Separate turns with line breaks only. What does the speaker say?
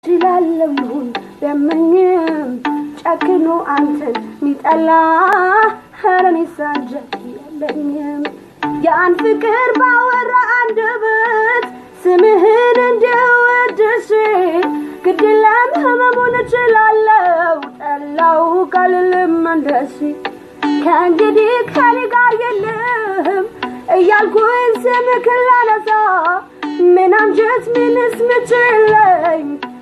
ችላለሁን ለምኝም ጨክኖ አንተን ሚጠላ ኸረኔ ሳንጀት የለኝም ያን ፍቅር ባወራ አንደበት ስምህን እንድወድሽ ግድለም ህመሙን እችላለው ጠላው ካልልም እንደሺ ከእንግዲህ ከኔ ጋር የለህም እያልኩኝ ስምክን ላነሳ ምን አንጀት ምንስ ምችለኝ